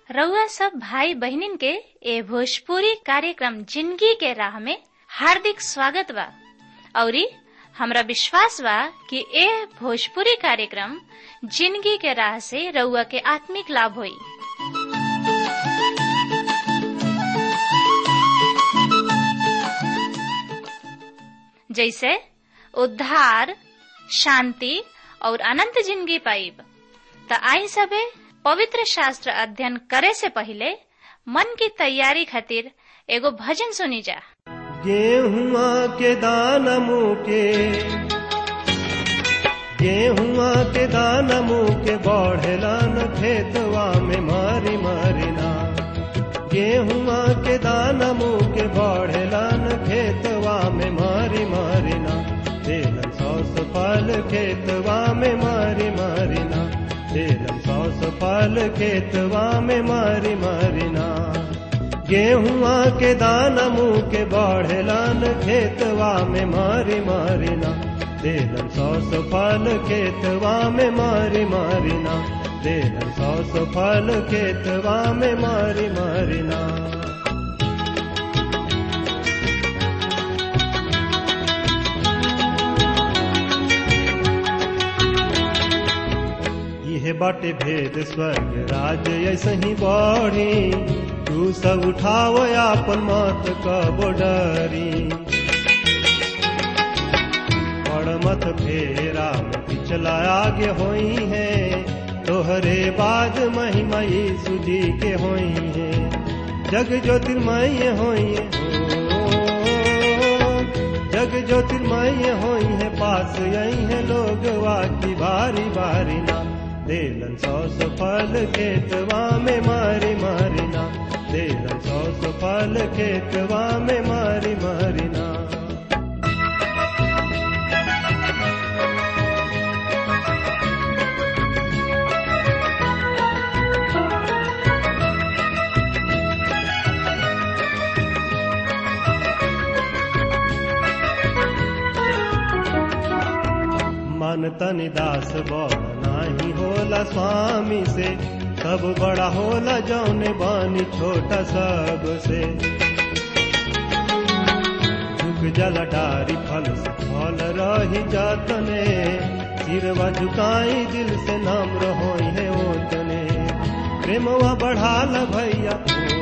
रउआ सब भाई बहिनीन के ए भोजपुरी कार्यक्रम जिंदगी के राह में हार्दिक स्वागत बा औरी हमरा विश्वास बा कि ए भोजपुरी कार्यक्रम जिंदगी के राह से रउआ के आत्मिक लाभ होई जैसे उद्धार शांति और अनंत जिंदगी पाइब त आई सबे पवित्र शास्त्र अध्ययन करे से पहले मन की तैयारी खातिर एगो भजन सुनी जा गेहुआ के दान मुके गेहुआ के दान मुके बढ़ेलान खेतवा में मारी मारिना गेहुआ के दान मुके बढ़ेलान खेतवा में मारी मारिना तेलन सौस फल खेतवा में मारी मारिना तेलन सौस फल खेतवा में मारी मारिना गेहुआ के दाना मुँह के बढ़ेलान खेतवा में मारी मारिना देलन सौस फल खेतवा में मारी मारिना देलन सौस फल खेतवा में मारी मारिना यह बाटे भेद स्वर्ग राज ऐसे ही बढ़ी तू सब उठाव आपन मत कब डरी पड़ मत फेरा में पिछला आगे होई है तोहरे बाद महिमा यीशु जी के होई है जग ज्योतिर्मय होई हो जग ज्योतिर्मय होई है पास यही है लोग वाकी बारी बारी ना देलन सौ फल खेतवा में मारी मारिना देलन सौ फल खेतवा में मारी मारिना मन तन दास बड़ नाही होला स्वामी से सब बड़ा होला जौने बानी छोटा सब से झुक जला डारी फल से फल रही जातने सिरवा झुकाई दिल से नाम रहो है ओतने प्रेमवा बढ़ाल भैया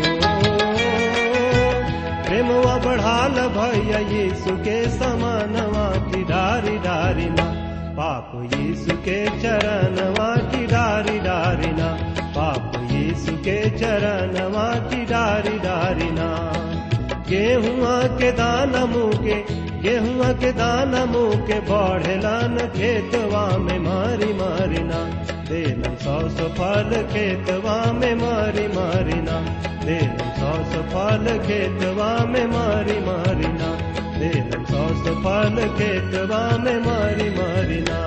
प्रेमवा बढ़ाल भैया यीशु के समानवा की डारी डारी ना पाप यीशु के चरणवा की डारी डारिना पाप यीशु के चरणवा की डारी डारिना गेहुआ के दाना मुके गेहुआ के दाना मुके बढ़ेलान खेतवा में मारी मारिना देलन सौ सौ फल खेतवा में मारी मारिना देलन सौ सौ फल खेतवा में मारी मारिना देलन सौ सौ फल खेतवा में मारी मारिना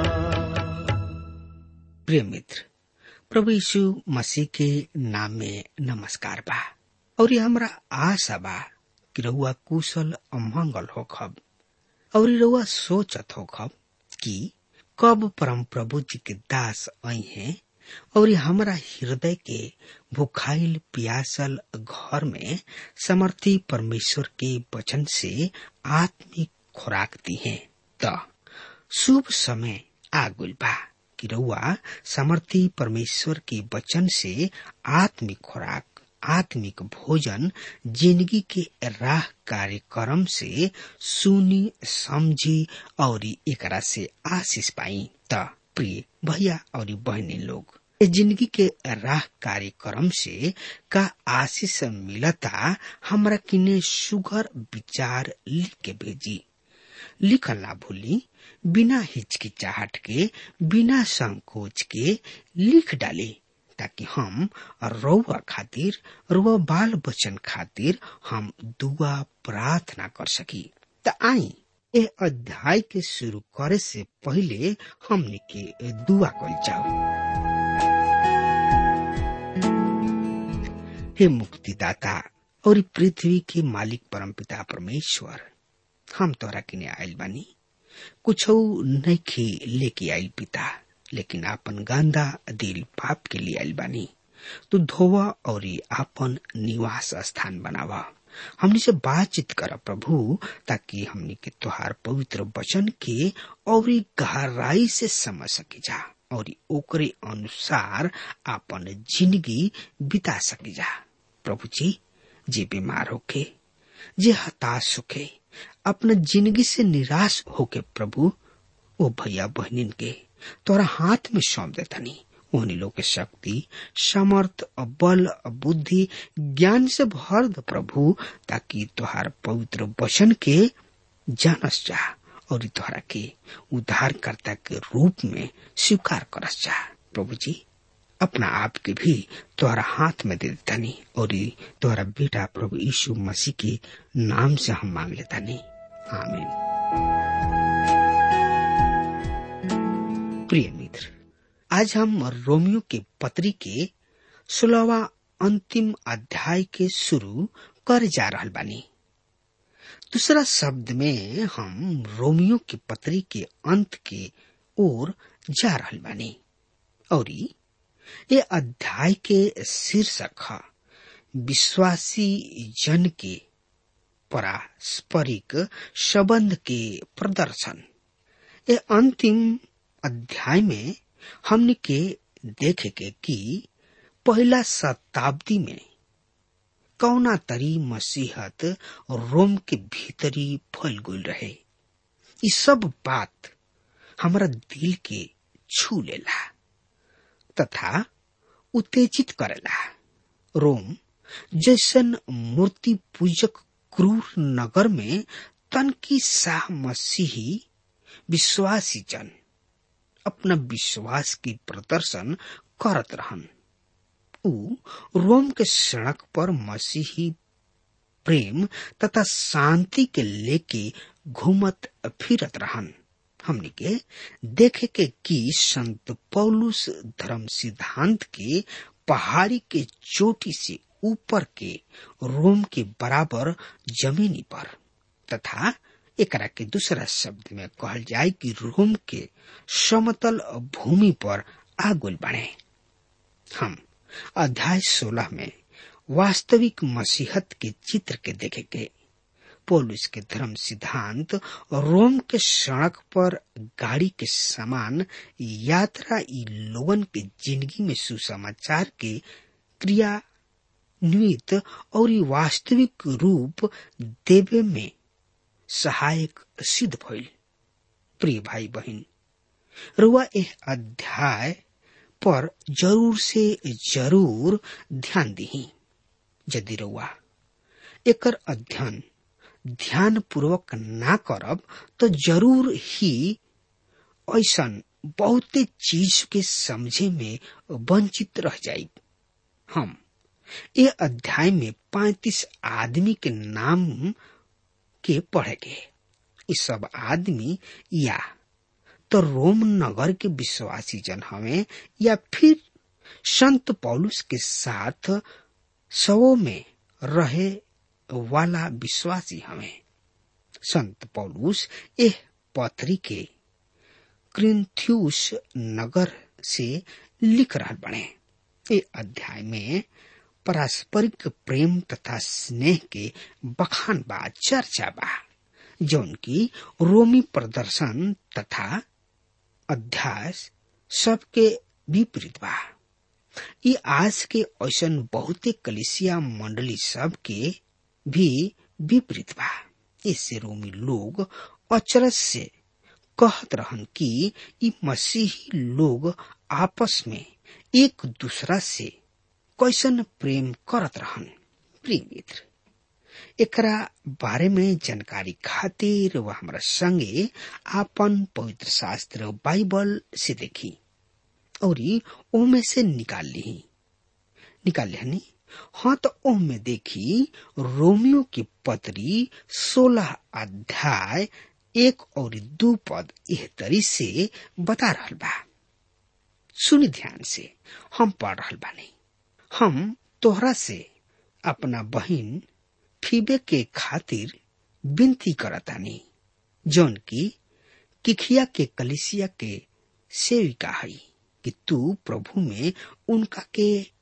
प्रिय मित्र प्रभु यीशु मसीह के नाम में नमस्कार बा और ये हमरा आशा बा कि रहुआ कुशल अमंगल हो खब और रहुआ सोचत हो खब कि कब परम प्रभु जी के दास आई हैं और हमरा हृदय के भुखाइल पियासल घर में समर्थी परमेश्वर के वचन से आत्मिक खुराक दी है त शुभ समय आगुल बा कि रउआ समर्थी परमेश्वर के वचन से आत्मिक खुराक आत्मिक भोजन जिंदगी के राह कार्यक्रम से सुनी समझी और एकरा से आशीष पाई त प्रिय भैया और बहनी लोग जिंदगी के राह कार्यक्रम से का आशीष मिलता हमरा किने सुगर विचार लिख के भेजी लिखल ना भूली बिना हिचकिचाहट के बिना संकोच के लिख डाली ताकि हम रउआ खातिर रुआ बाल बचन खातिर हम दुआ प्रार्थना कर सकी त आई ए अध्याय के शुरू करे से पहले हमने के दुआ कल जाओ हे मुक्तिदाता और पृथ्वी के मालिक परमपिता परमेश्वर हम तोरा किने आयल बानी कुछ नहीं लेके आयल पिता लेकिन आपन गांदा दिल पाप के लिए आयल बानी तू धोवा और आपन निवास स्थान बनावा हमनी से बातचीत कर प्रभु ताकि हमनी के तुहार पवित्र वचन के और गहराई से समझ सकी जा और ओकरे अनुसार आपन जिंदगी बिता सकी जा प्रभु जी जे बीमार होके जे हताश होके अपना जिंदगी से निराश होके प्रभु ओ भैया बहनिन के तोरा हाथ में सौंप देतनी उन्हीं लोग के शक्ति समर्थ बल बुद्धि ज्ञान से भर द प्रभु ताकि तुहार पवित्र वचन के जानस जा और तोहरा के उद्धारकर्ता के रूप में स्वीकार करस जा प्रभु जी अपना आप के भी तोहरा हाथ में दे देतानी और तोहरा बेटा प्रभु यीशु मसीह के नाम से हम मांग लेतानी आमीन प्रिय मित्र आज हम रोमियो के पत्री के सोलहवा अंतिम अध्याय के शुरू कर जा रहल बानी दूसरा शब्द में हम रोमियो के पत्री के अंत के ओर जा रहल बानी और ये अध्याय के शीर्षक है विश्वासी जन के पारस्परिक संबंध के प्रदर्शन ये अंतिम अध्याय में हमने के देखे के कि पहला शताब्दी में कौना तरी मसीहत रोम के भीतरी फैल गई रहे ये सब बात हमारा दिल के छू लेला तथा उत्तेजित करेला रोम जैसन मूर्ति पूजक क्रूर नगर में तनकी शाह मसीही विश्वासी जन अपना विश्वास की प्रदर्शन करत रहन उ रोम के सड़क पर मसीही प्रेम तथा शांति के लेके घूमत फिरत रहन हमने के देखे के कि संत पौलुस धर्म सिद्धांत के पहाड़ी के चोटी से ऊपर के रोम के बराबर जमीनी पर तथा एकरा के दूसरा शब्द में कहल जाए कि रोम के समतल भूमि पर आगुल बने हम अध्याय सोलह में वास्तविक मसीहत के चित्र के देखेंगे पोलिस के धर्म सिद्धांत रोम के सड़क पर गाड़ी के समान यात्रा ई लोगन के जिंदगी में सुसमाचार के क्रिया निमित्त और वास्तविक रूप देवे में सहायक सिद्ध भइल प्रिय भाई बहन रुआ एह अध्याय पर जरूर से जरूर ध्यान दी यदि रुआ एकर अध्ययन ध्यान पूर्वक ना करब तो जरूर ही ऐसा बहुते चीज के समझे में वंचित रह जाये हम ये अध्याय में पैतीस आदमी के नाम के पढ़ेगे ये सब आदमी या तो रोम नगर के विश्वासी जन हमें या फिर संत पौलुस के साथ सवो में रहे वाला विश्वासी हमें संत पौलुस एह पथरी के क्रिंथ्यूस नगर से लिख रहा बने ये अध्याय में पारस्परिक प्रेम तथा स्नेह के बखान बा चर्चा बा जौन की रोमी प्रदर्शन तथा अध्यास सबके विपरीत बा ये आज के ऐसन बहुते कलिसिया मंडली सब के भी विपरीत बा इससे रोमी लोग अचरज से कहत रहन कि ई मसीही लोग आपस में एक दूसरा से कैसन प्रेम करत रहन प्रिय मित्र एकरा बारे में जानकारी खातिर वह हमारा संगे आपन पवित्र शास्त्र बाइबल से देखी और ओमे से निकाल ली निकाल लिहनी हाँ तो ओमे देखी रोमियो की पत्री सोलह अध्याय एक और दो पद यह तरी से बता रहा बा सुनी ध्यान से हम पढ़ रहा बानी हम तोहरा से अपना बहिन फीबे के खातिर विनती करतानी जौन की किखिया के कलिसिया के सेविका है कि तू प्रभु में उनका के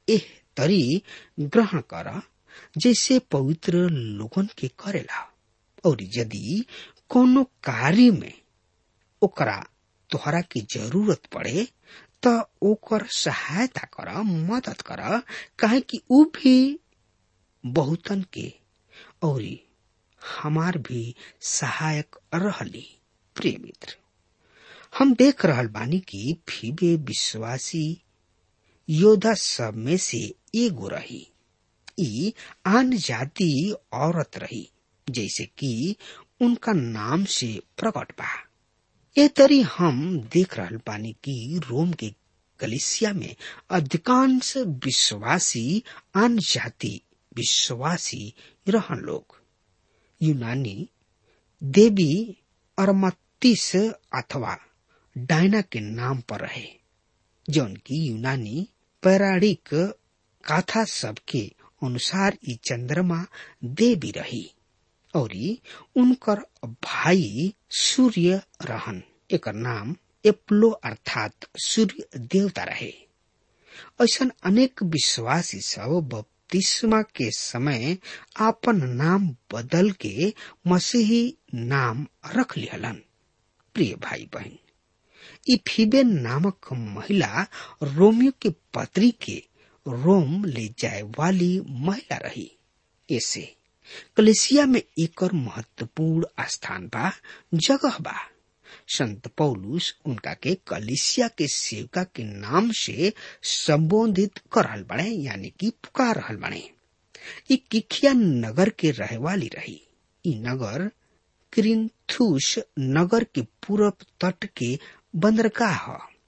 एह तरी ग्रहण कर जैसे पवित्र लोगन के करेला और यदि कोनो कार्य में ओकरा तोहरा की जरूरत पड़े त ओकर सहायता कर मदद कर काहे कि ऊ भी बहुतन के और हमार भी सहायक रहली प्रिय मित्र हम देख रहल बानी कि फीबे विश्वासी योद्धा सब में से एगो रही ई आन जाति औरत रही जैसे कि उनका नाम से प्रकट बा ए तरी हम देख रहल बानी कि रोम के कलिसिया में अधिकांश विश्वासी आन जाति विश्वासी रहन लोग यूनानी देवी अरमत्तीस अथवा डायना के नाम पर रहे जौन की यूनानी पौराणिक कथा सबके अनुसार ई चंद्रमा देवी रही और उनकर भाई सूर्य रहन एकर नाम एप्लो अर्थात सूर्य देवता रहे ऐसा अनेक विश्वासी सब बपतिस्मा के समय आपन नाम बदल के मसीही नाम रख लिहलन प्रिय भाई बहन ई फीबे नामक महिला रोमियो के पत्री के रोम ले जाए वाली महिला रही ऐसे कलेसिया में एकर महत्वपूर्ण स्थान बा जगह बा संत पौलुस उनका के कलिसिया के सेवका के नाम से संबोधित कर रहल बने यानी कि पुकार रहल बने ई किखिया नगर के रहे वाली रही ई नगर क्रिंथुस नगर के पूरब तट के बंदरगाह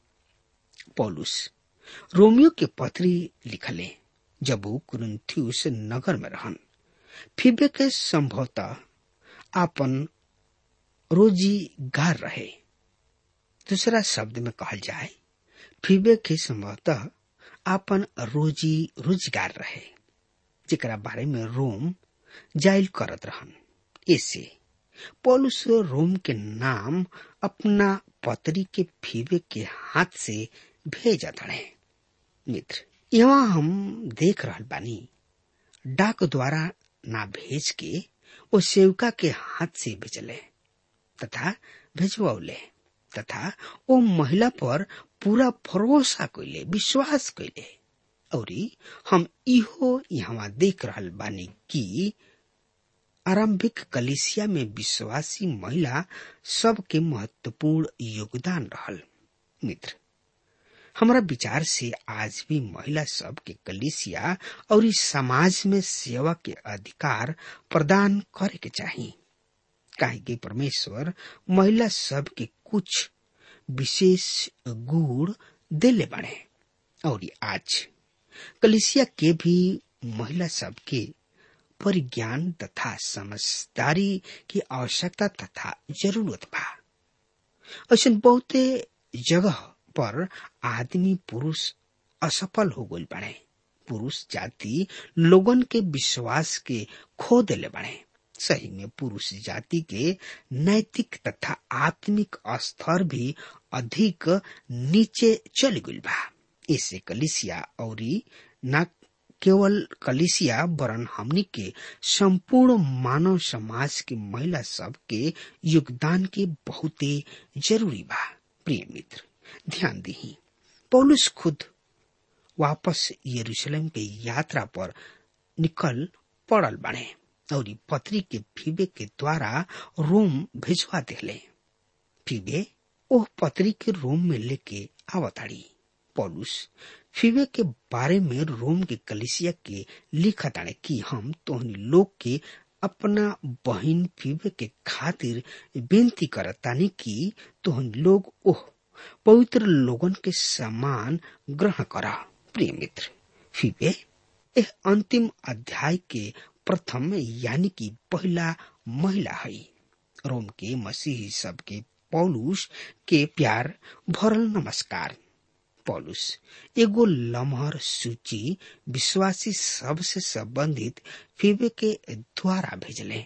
पौलुस रोमियो के पत्री लिखले जब वो कुरिन्थियुस नगर में रहन फिबे के संभवतः आपन रोजीगार रहे दूसरा शब्द में कहल जाए फिबे के संभवतः आपन रोजी रोजगार रहे जेकरा बारे में रोम जाइल करत रहन ऐसे पौलुस रोम के नाम अपना पत्री के फीबे के हाथ से भेजा रहे मित्र यहाँ हम देख रहल बानी डाक द्वारा ना भेज के वो सेवका के हाथ से भेजले तथा भेजवले तथा वो महिला पर पूरा भरोसा कैले विश्वास कैले और हम इहो यहाँ देख रहल बानी कि आरंभिक कलिसिया में विश्वासी महिला सबके महत्वपूर्ण योगदान रहल मित्र हमारा विचार से आज भी महिला सब के कलिसिया और इस समाज में सेवा के अधिकार प्रदान करे के चाहिए काहे कि परमेश्वर महिला सब के कुछ विशेष गुण दिले बने और आज कलिसिया के भी महिला सब के परिज्ञान तथा समझदारी की आवश्यकता तथा जरूरत बा ऐसा बहुते जगह पर आदमी पुरुष असफल हो गई बने पुरुष जाति लोगन के विश्वास के खो दिले बने सही में पुरुष जाति के नैतिक तथा आत्मिक स्तर भी अधिक नीचे चल गई बा इससे कलिसिया और न केवल कलिसिया वरन हमनी के संपूर्ण मानव समाज के महिला सब के योगदान के बहुते जरूरी बा प्रिय मित्र ध्यान दी पौलुस खुद वापस यरूशलेम के यात्रा पर निकल पड़ल बने और पत्री के फीबे के द्वारा रोम भेजवा दिले फीबे ओह पत्री के रोम में लेके आवताड़ी पौलुस फीबे के बारे में रोम के कलिसिया के लिखा ताड़े कि हम तोहनी लोग के अपना बहन फीबे के खातिर बेनती करतानी कि तोहनी लोग ओह पवित्र लोगन के समान ग्रहण करा प्रिय मित्र फीबे यह अंतिम अध्याय के प्रथम यानी कि पहला महिला है रोम के मसीही सब के पौलुस के प्यार भरल नमस्कार पौलुस एगो लमहर सूची विश्वासी सब से संबंधित फीबे के द्वारा भेजले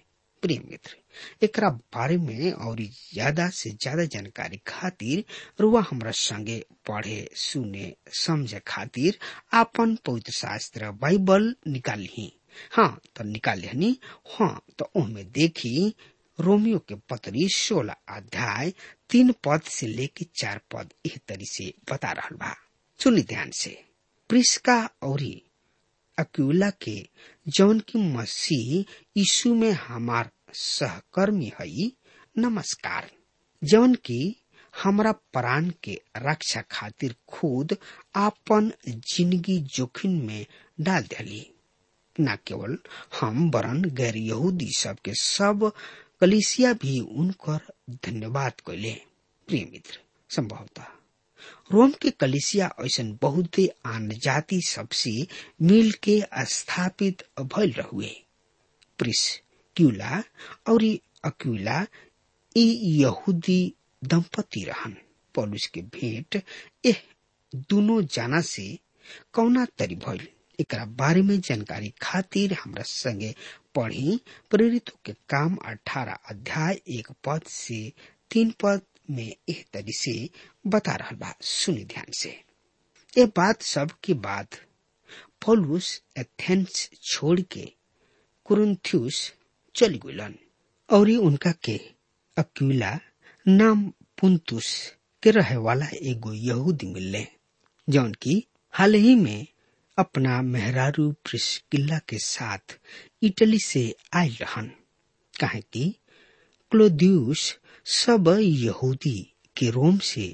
प्रिय मित्र एकरा बारे में और ज्यादा से ज्यादा जानकारी खातिर रुआ हमरा संगे पढ़े सुने समझे खातिर आपन पवित्र शास्त्र बाइबल निकाली हाँ तो निकाली हाँ तो ओमे देखी रोमियो के पत्री सोलह अध्याय तीन पद से लेके चार पद एह तरी से बता रहा बा सुनी ध्यान से प्रिस्का और अक्यूला के जौन की मसीह यीशु में हमार सहकर्मी हई नमस्कार जौन की हमरा प्राण के रक्षा खातिर खुद आपन जिंदगी जोखिम में डाल दिली न केवल हम वरन गैर यहूदी सब के सब कलिसिया भी उनकर धन्यवाद कैले प्रिय मित्र संभवतः रोम के कलिसिया ऐसा बहुत आन जाति सबसे मिल के स्थापित भइल रहुए प्रिस क्यूला और अक्यूला ई यहूदी दंपति रहन पौलुस के भेंट एह दोनों जाना से कौना तरी भइल एकरा बारे में जानकारी खातिर हमरा संगे पढ़ी प्रेरितों के काम अठारह अध्याय एक पद से तीन पद में एह तरी से बता रहा बा सुनी ध्यान से ये बात सब के बाद पौलुस एथेंस छोड़ के कुरुन्थ्यूस चली गुलन और उनका के अक्यूला नाम पुंतुस के रहे वाला एगो यहूदी मिलले जौन की हाल ही में अपना मेहरारू प्रिस्किल्ला के साथ इटली से आयल रहन काहे कि क्लोदियुस सब यहूदी के रोम से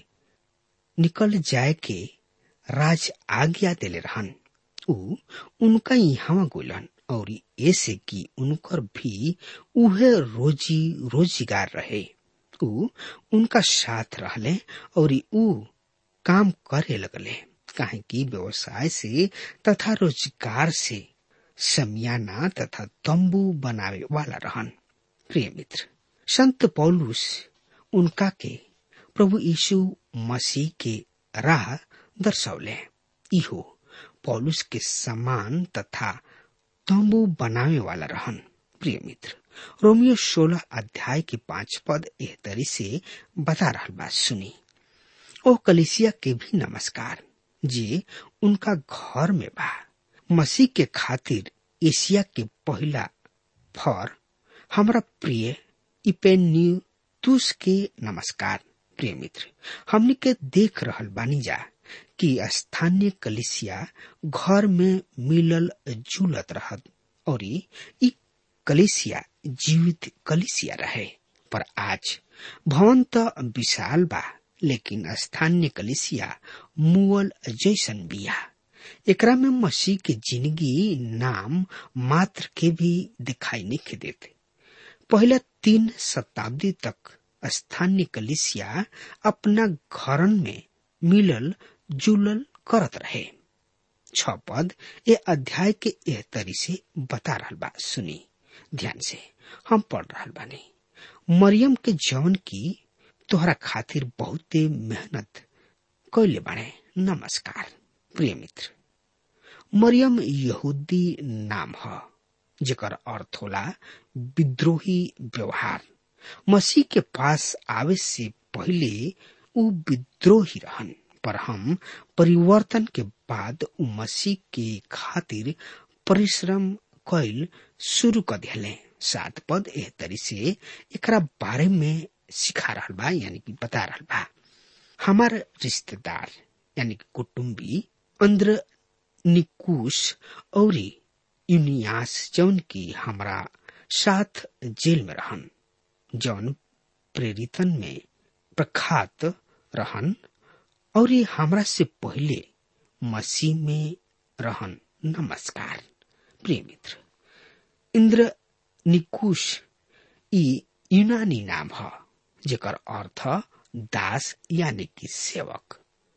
निकल जाए के राज आज्ञा देले रहन उ उनका यहाँ गोलन और ऐसे कि उनकर भी उहे रोजी रोजगार रहे उ उनका साथ रहले और उ काम करे लगले काहे कि व्यवसाय से तथा रोजगार से समियाना तथा तंबू बनावे वाला रहन प्रिय मित्र संत पौलुस उनका के प्रभु यीशु मसीह के राह दर्शौले इहो पौलुस के समान तथा तंबू बनावे वाला रहन प्रिय मित्र रोमियो सोलह अध्याय के पांच पद एह तरी से बता रहा बात सुनी ओ कलिसिया के भी नमस्कार जे उनका घर में बा मसीह के खातिर एशिया के पहला फर हमरा प्रिय इपेन्यूतुस के नमस्कार प्रिय मित्र हमने के देख रहल बानी जा कि स्थानीय कलिसिया घर में मिलल जुलत रहत और ई कलिसिया जीवित कलिसिया रहे पर आज भवन तो विशाल बा लेकिन स्थानीय कलिसिया मुअल जैसन बिया एकरा में मसीह के जिंदगी नाम मात्र के भी दिखाई नहीं देते पहले तीन शताब्दी तक स्थानीय कलिसिया अपना घरन में मिलल जुलल करत रहे छ पद ये अध्याय के एह तरी से बता रहा बा सुनी ध्यान से हम पढ़ रहा बानी मरियम के जौन की तोहरा खातिर बहुते मेहनत कैले बाड़े नमस्कार प्रिय मित्र मरियम यहूदी नाम ह जेकर अर्थ होला विद्रोही व्यवहार मसीह के पास आवे से पहले उ विद्रोही रहन पर हम परिवर्तन के बाद उ मसीह के खातिर परिश्रम कैल शुरू कर दिले सात पद एह तरी से एकरा बारे में सिखा रहा बा यानी कि बता रहा बा हमार रिश्तेदार यानी कि कुटुम्बी अंद्र निकुश और यूनियास जौन की हमरा साथ जेल में रहन जौन प्रेरितन में प्रख्यात रहन और हमरा से पहले मसीह में रहन नमस्कार प्रिय मित्र इंद्र निकुश ई यूनानी नाम ह जेकर अर्थ दास यानी कि सेवक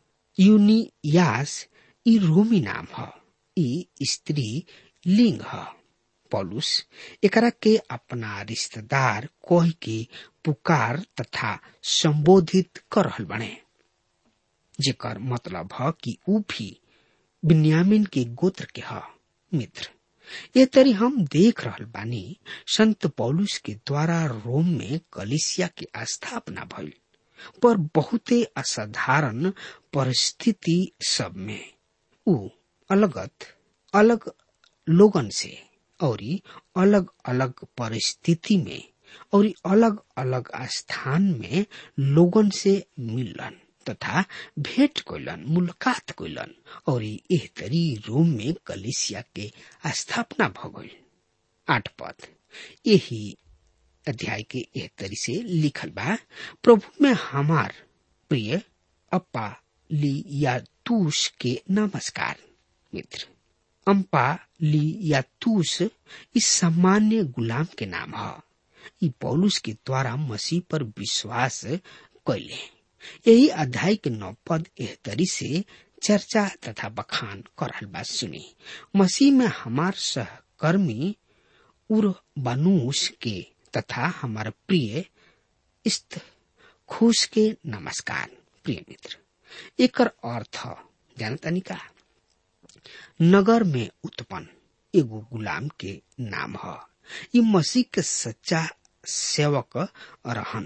यूनियास ई रोमी नाम ह ई स्त्री लिंग ह पौलुस एकरा के अपना रिश्तेदार कोह के पुकार तथा संबोधित कर रहल बने जेकर मतलब ह कि ऊ भी बिन्यामिन के गोत्र के ह मित्र ये तरी हम देख रहल बानी संत पौलुस के द्वारा रोम में कलिसिया की स्थापना भइल पर बहुते असाधारण परिस्थिति सब में ऊ अलगत अलग लोगन से और अलग अलग परिस्थिति में और अलग अलग स्थान में लोगन से मिलन तथा भेंट कैलन मुलाकात कैलन और एह तरी रोम में कलिसिया के स्थापना भ गई आठ पद यही अध्याय के एह तरी से लिखल बा प्रभु में हमार प्रिय अपा लियातूस के नमस्कार मित्र अम्पा लियातूस इस सामान्य गुलाम के नाम है ई पौलुस के द्वारा मसीह पर विश्वास कैले यही अध्याय के नौ पद एह तरी से चर्चा तथा बखान कर रहल बात सुनी मसीह में हमार सहकर्मी उर बनूस के तथा हमार प्रिय इस्त खुश के नमस्कार प्रिय मित्र एकर अर्थ जानतानी का नगर में उत्पन्न एगो गुलाम के नाम ह ई मसीह के सच्चा सेवक रहन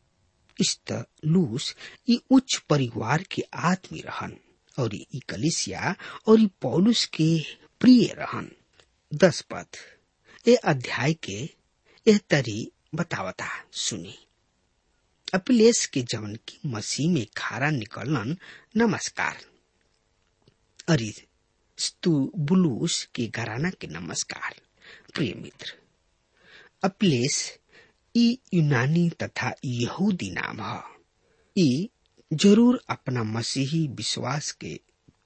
इस्तलूस ई उच्च परिवार के आदमी रहन और ई कलिसिया और ई पौलुस के प्रिय रहन दस पद ए अध्याय के एह तरी बतावता सुनी अपिलेस के जवन की मसीह में खारा निकलन नमस्कार अरे स्तुबुलूस के घराना के नमस्कार प्रिय मित्र अपिलेस ई यूनानी तथा यहूदी नाम है ई जरूर अपना मसीही विश्वास के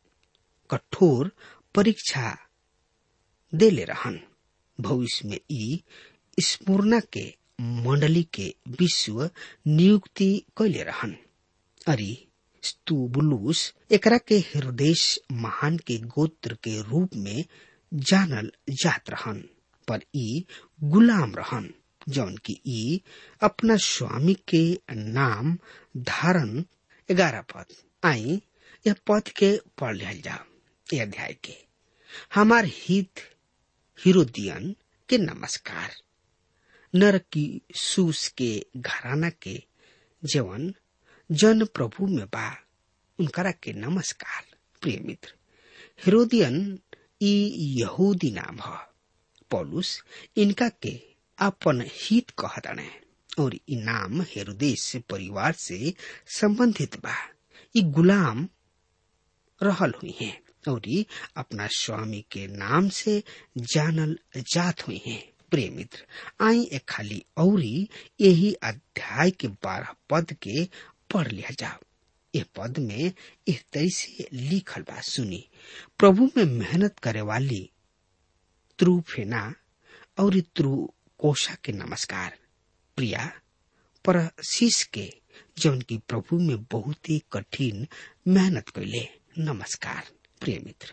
कठोर परीक्षा देले रहन भविष्य में ई स्पूर्णा के मंडली के विश्व नियुक्ति कैले रहन अरी स्तुबुलूस एकरा के हृदय महान के गोत्र के रूप में जानल जात रहन पर ई गुलाम रहन जौन की ई अपना स्वामी के नाम धारण ग्यारह पद आई यह पद के पढ़ लिया जाओ यह अध्याय के हमार हित हिरोदियन के नमस्कार नर की सूस के घराना के जवन जन प्रभु में बा उनकरा के नमस्कार प्रिय मित्र हिरोदियन ई यहूदी नाम है पौलुस इनका के अपन हित कहतने और ई नाम हेरोदेश परिवार से संबंधित बा ई गुलाम रहल हुई हैं और ई अपना स्वामी के नाम से जानल जात हुई हैं प्रिय मित्र आई एक खाली औरी यही अध्याय के बारह पद के पढ़ लिया जाओ ये पद में इस तरह से लिखल बा सुनी प्रभु में मेहनत करे वाली त्रुफेना औरत्रु कोशा के नमस्कार प्रिया परशीष के जौन की प्रभु में बहुत ही कठिन मेहनत कैले नमस्कार प्रिय मित्र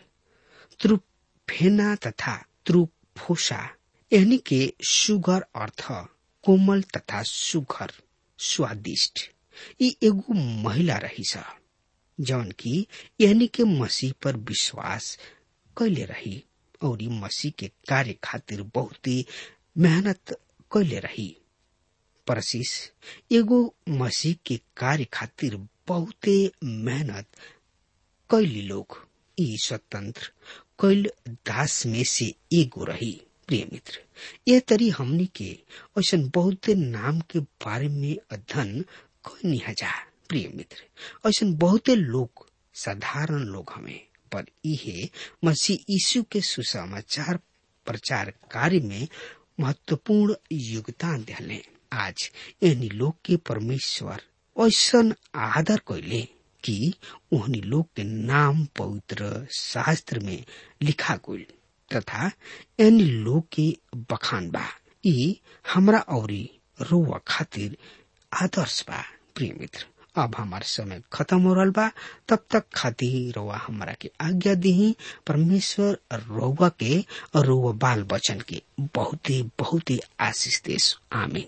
त्रुफेना तथा त्रुफोसा यानी के सुगर अर्थ कोमल तथा सुघर स्वादिष्ट ई एगो महिला रही सा जौन की यानी के मसीह पर विश्वास कैले रही और ई मसीह के कार्य खातिर बहुत ही मेहनत कैले रही परसिस एगो मसीह के कार्य खातिर बहुते मेहनत कैली लोग ई स्वतंत्र कैल दास में से एगो रही प्रिय मित्र यह तरी हमनी के ऐसा बहुत नाम के बारे में अध्ययन कैनी जा प्रिय मित्र ऐसा बहुते लोग साधारण लोग हमें पर इहे मसीह यीशु के सुसमाचार प्रचार कार्य में महत्वपूर्ण योगदान दिले आज एहनी लोग के परमेश्वर ऐसा आदर कैले कि उहनी लोग के नाम पवित्र शास्त्र में लिखा गई तथा एन लोग के बखान बा ई हमरा औरी रोवा खातिर आदर्श बा प्रिय मित्र अब हमार समय खत्म हो रहा बा तब तक खातिर रोवा हमारा के आज्ञा दी परमेश्वर रोवा के और रोवा बाल बचन के बहुत ही बहुत ही आशीष देश आमीन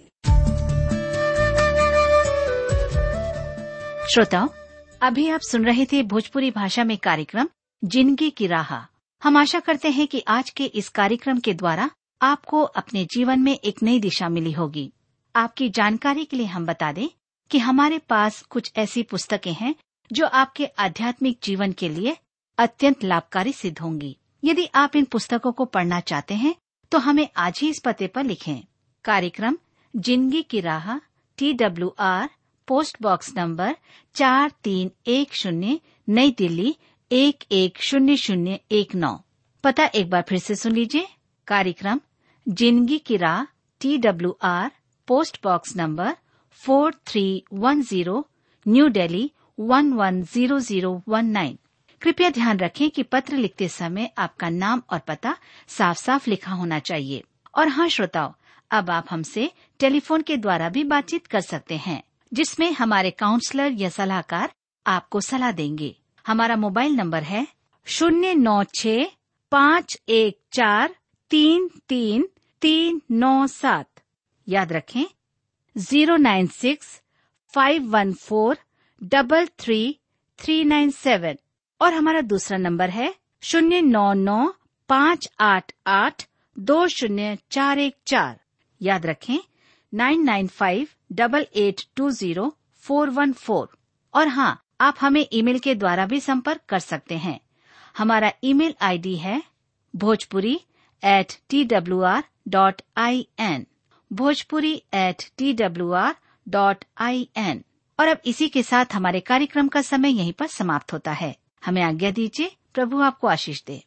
श्रोताओं अभी आप सुन रहे थे भोजपुरी भाषा में कार्यक्रम जिंदगी की राह हम आशा करते हैं कि आज के इस कार्यक्रम के द्वारा आपको अपने जीवन में एक नई दिशा मिली होगी आपकी जानकारी के लिए हम बता दें कि हमारे पास कुछ ऐसी पुस्तकें हैं जो आपके आध्यात्मिक जीवन के लिए अत्यंत लाभकारी सिद्ध होंगी यदि आप इन पुस्तकों को पढ़ना चाहते हैं तो हमें आज ही इस पते पर लिखें कार्यक्रम जिंदगी की राह T W R post box number चार तीन एक शून्य नई दिल्ली एक एक शून्य शून्य एक नौ पता एक बार फिर से सुन लीजिए कार्यक्रम जिंदगी की राह T W R post box number four three one zero New Delhi one one zero zero one nine कृपया ध्यान रखें कि पत्र लिखते समय आपका नाम और पता साफ साफ लिखा होना चाहिए और हाँ श्रोताओं अब आप हमसे टेलीफोन के द्वारा भी बातचीत कर सकते हैं जिसमें हमारे काउंसलर या सलाहकार आपको सलाह देंगे हमारा मोबाइल नंबर है शून्य नौ छ पाँच एक चार तीन तीन तीन नौ सात याद रखें zero nine six five one four double three three nine seven और हमारा दूसरा नंबर है शून्य नौ नौ पाँच आठ आठ दो शून्य चार एक चार याद रखें nine nine five double eight two zero four one four और हाँ आप हमें ईमेल के द्वारा भी संपर्क कर सकते हैं हमारा ईमेल आईडी है Bhojpuri at T W R dot I N Bhojpuri at T W R dot I N और अब इसी के साथ हमारे कार्यक्रम का समय यहीं पर समाप्त होता है हमें आज्ञा दीजिए प्रभु आपको आशीष दे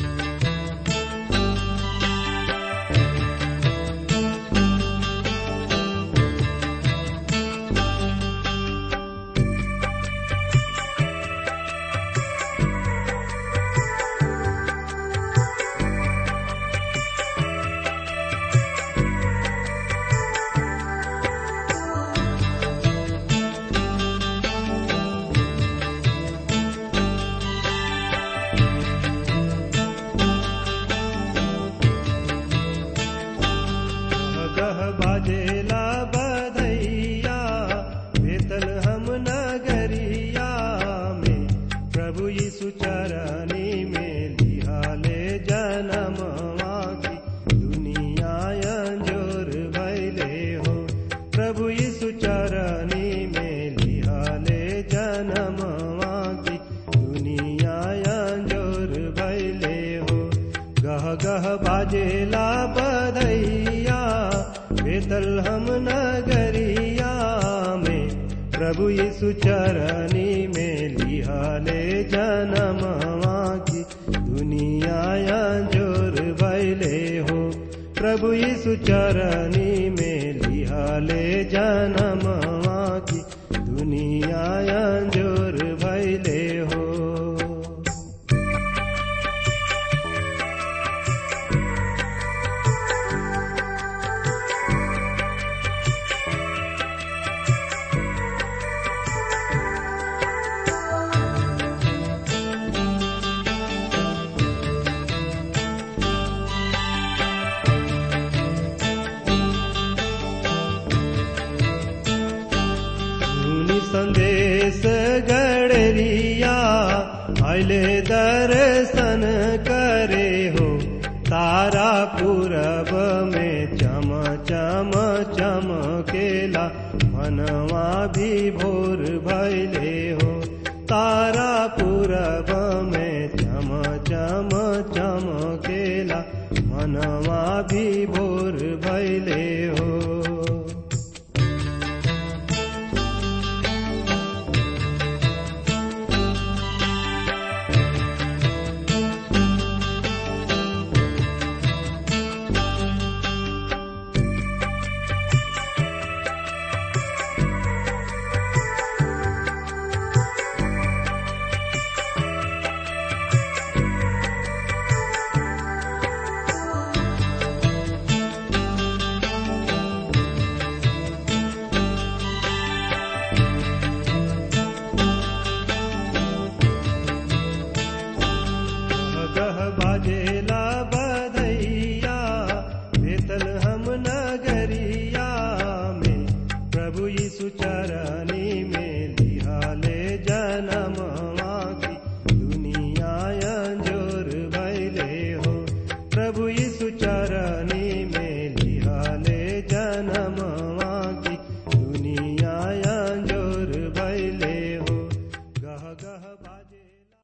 गह बाजेला बधैया बेतल हम नगरिया में प्रभु यीशु चरनी में लिहाले जन्म की दुनिया अंजोर भैले हो प्रभु यीशु चरनी में लिहाले जन्म की दुनिया अंजोर भैले हो गह गह बाजेला बधैया बेतल हम नगरिया में प्रभु यीशु चरनी में लिहाले जन्म की दुनिया जोर भैले हो प्रभु यीशु चरनी में लिहाले जन्म की दुनिया जोर भैले हो सुनि संदेश गड़रिया आइले दर्शन करे हो तारा पूरब में चम चम चमकेला मनवा भी भोर भैले हो तारा पूरब में चम चम चमकेला मनवा भी भोर भैले हो